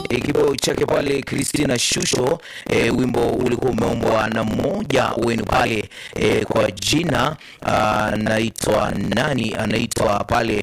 e, kibao chake pale Christina Shusho e, wimbo ulikuwa umeombwa na mmoja wenu pale e, kwa jina anaitwa nani? Anaitwa pale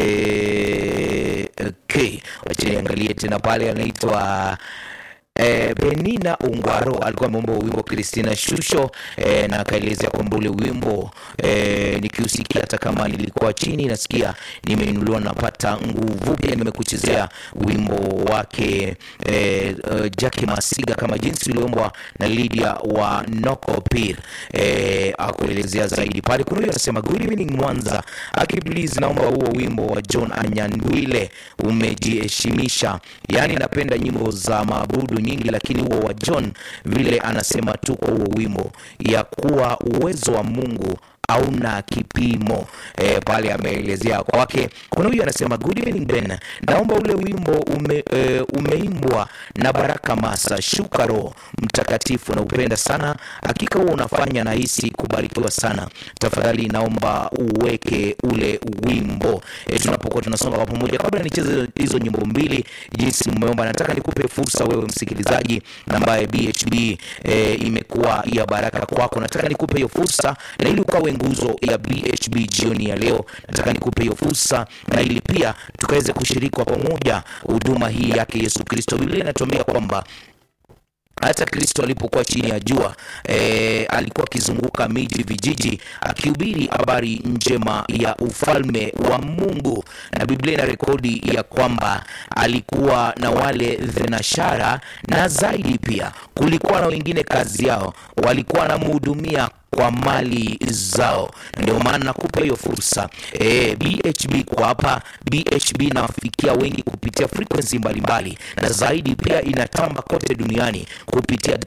e, okay, wacha niangalie tena pale anaitwa E, Benina Ungwaro alikuwa ameomba wimbo Christina Shusho e, na akaelezea kwamba ule wimbo e, nikiusikia hata kama nilikuwa chini nasikia nimeinuliwa, napata nguvu. Pia nimekuchezea wimbo wake e, uh, Jackie Masiga kama jinsi uliombwa na Lydia wa Nokopir e, akuelezea zaidi pale. Kuna huyo anasema good evening Mwanza, aki please, naomba huo wimbo wa John Anyandwile umejiheshimisha. Yani napenda nyimbo za maabudu nyingi, lakini huo wa John vile anasema tu kwa huo wimbo ya kuwa uwezo wa Mungu hauna kipimo e, pale ameelezea kwake. Kuna huyu anasema good evening Ben, naomba ule wimbo ume, e, umeimbwa na Baraka Masa Shukaro mtakatifu na upenda sana, hakika huo unafanya nahisi kubarikiwa sana. Tafadhali naomba uweke ule wimbo e, tunapokuwa tunasonga kwa pamoja. Kabla nicheze hizo nyimbo mbili jinsi mmeomba, nataka nikupe fursa wewe msikilizaji ambaye BHB e, imekuwa ya baraka kwako, nataka nikupe hiyo fursa na ili ukawe nguzo ya BHB jioni ya leo, nataka nikupe hiyo fursa na ili pia tukaweze kushiriki kwa pamoja huduma hii yake Yesu Kristo. Biblia inatuambia kwamba hata Kristo alipokuwa chini ya jua e, alikuwa akizunguka miji vijiji akihubiri habari njema ya ufalme wa Mungu, na Biblia ina rekodi ya kwamba alikuwa na wale thenashara, na zaidi pia kulikuwa na wengine kazi yao walikuwa wanamhudumia kwa mali zao. Ndio maana nakupa hiyo fursa e, BHB kwa hapa. BHB inawafikia wengi kupitia frequency mbalimbali, na zaidi pia inatamba kote duniani kupitia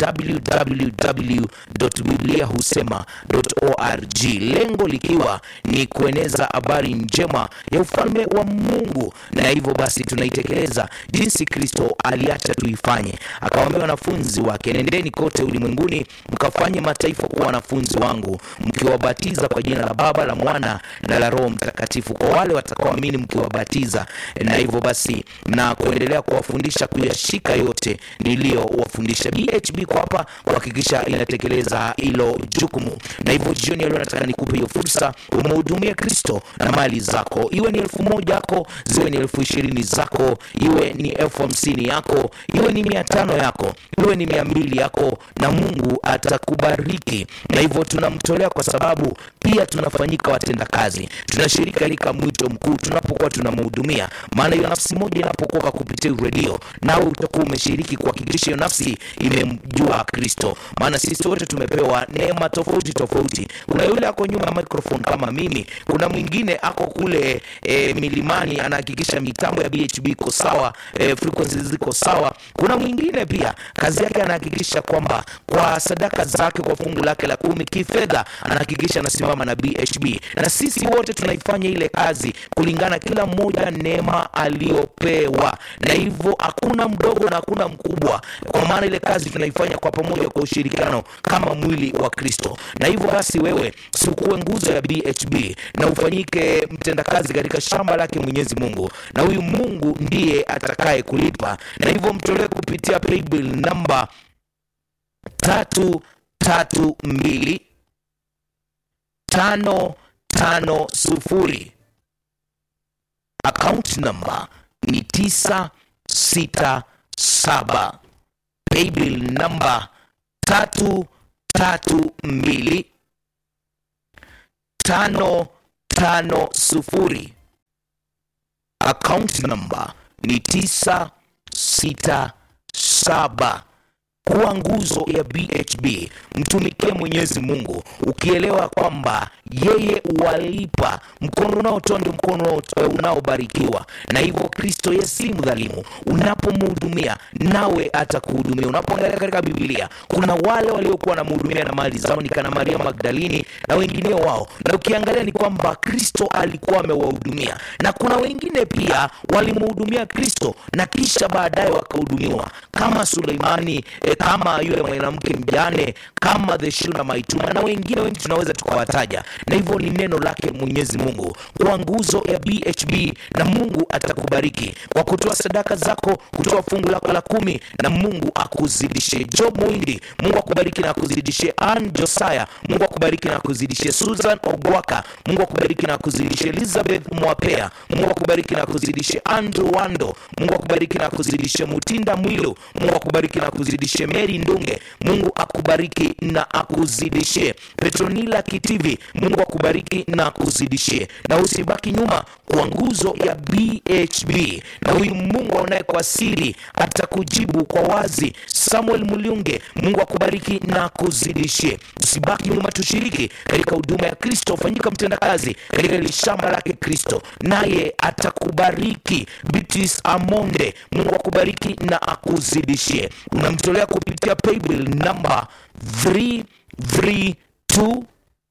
www.bibliahusema.org, lengo likiwa ni kueneza habari njema ya ufalme wa Mungu, na hivyo basi tunaitekeleza jinsi Kristo aliacha tuifanye. Akawaambia wanafunzi wake, nendeni kote ulimwenguni mkafanye mataifa kuwa wanafunzi wangu mkiwabatiza kwa jina la Baba la Mwana na la Roho Mtakatifu, kwa wale watakaoamini mkiwabatiza, na hivyo basi na kuendelea kuwafundisha kuyashika yote niliyowafundisha. BHB kwa hapa kuhakikisha inatekeleza hilo jukumu, na hivyo jioni ya leo nataka nikupe hiyo fursa, umhudumie Kristo na mali zako, iwe ni elfu moja yako, ziwe ni elfu ishirini zako, iwe ni elfu hamsini yako, iwe ni mia tano yako, iwe ni mia mbili yako, na Mungu atakubariki na hivyo tunamtolea kwa sababu pia tunafanyika watenda kazi, tunashiriki katika mwito mkuu tunapokuwa tunamhudumia. Maana hiyo nafsi moja inapokoka kupitia redio, nawe utakuwa umeshiriki kuhakikisha hiyo nafsi imemjua Kristo. Maana sisi wote tumepewa neema tofauti tofauti. Kuna yule ako nyuma ya microphone kama mimi, kuna mwingine ako kule e, milimani anahakikisha mitambo ya BHB iko sawa, e, frequencies ziko sawa. Kuna mwingine pia kazi yake anahakikisha kwamba kwa sadaka zake, kwa fungu lake la kumi kifedha anahakikisha anasimama na BHB, na sisi wote tunaifanya ile kazi kulingana kila mmoja neema aliyopewa, na hivyo hakuna mdogo na hakuna mkubwa, kwa maana ile kazi tunaifanya kwa pamoja, kwa ushirikiano kama mwili wa Kristo. Na hivyo basi, wewe sikuwe nguzo ya BHB na ufanyike mtendakazi katika shamba lake Mwenyezi Mungu, na huyu Mungu ndiye atakaye kulipa, na hivyo mtolee kupitia paybill namba tatu tatu mbili tano tano sufuri. Account number ni tisa sita saba. Paybill namba tatu tatu mbili tano tano sufuri. Account number ni tisa sita saba. Kuwa nguzo ya BHB, mtumikie Mwenyezi Mungu ukielewa kwamba yeye walipa. Mkono unaotoa ndio mkono unaobarikiwa, na hivyo Kristo yeye si mdhalimu. Unapomhudumia nawe atakuhudumia. Unapoangalia katika Biblia kuna wale waliokuwa wanamhudumia na mali zao, ni kana Maria Magdalini na wengineo wao, na ukiangalia ni kwamba Kristo alikuwa amewahudumia, na kuna wengine pia walimhudumia Kristo na kisha baadaye wakahudumiwa kama Suleimani e, kama yule mwanamke mjane, kama the Shunammite na wengine wengi tunaweza tukawataja, na hivyo ni neno lake Mwenyezi Mungu kwa nguzo ya BHB, na Mungu atakubariki kwa kutoa sadaka zako, kutoa fungu lako la kumi, na Mungu akuzidishie. Job Mwindi, Mungu akubariki na akuzidishie. Ann Josiah, Mungu akubariki na akuzidishie. Susan Ogwaka, Mungu akubariki na akuzidishie. Elizabeth Mwapea, Mungu akubariki na akuzidishie. Andrew Wando, Mungu akubariki na akuzidishie. Mutinda Mwilu, Mungu akubariki na akuzidishie. Mary Ndunge, Mungu akubariki na akuzidishie. Petronila Kitivi, Mungu akubariki na akuzidishie, na usibaki nyuma kwa nguzo ya BHB, na huyu Mungu aonaye kwa siri atakujibu kwa wazi. Samuel Muliunge, Mungu akubariki na akuzidishie. Usibaki nyuma, tushiriki katika huduma ya Kristo, fanyika mtendakazi katika ile shamba lake Kristo, naye atakubariki. Beatrice Amonde, Mungu akubariki na akuzidishie. Unamtolea kupitia paybill namba 332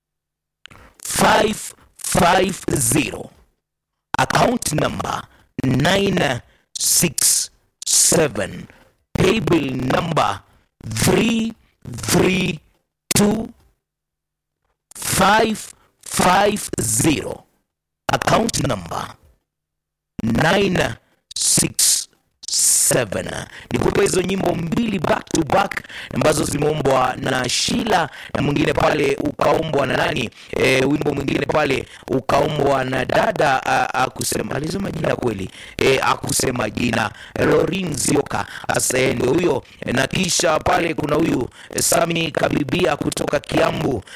550 account number 967 paybill number 332 550 account number 967 nikupa hizo nyimbo mbili back to back ambazo zimeombwa na Shila na mwingine pale ukaombwa na nani e, wimbo mwingine pale ukaombwa na dada a- akusema alisema jina kweli e, akusema jina Lorin Zioka asa ndio huyo na kisha pale kuna huyu Sami Kabibia kutoka Kiambu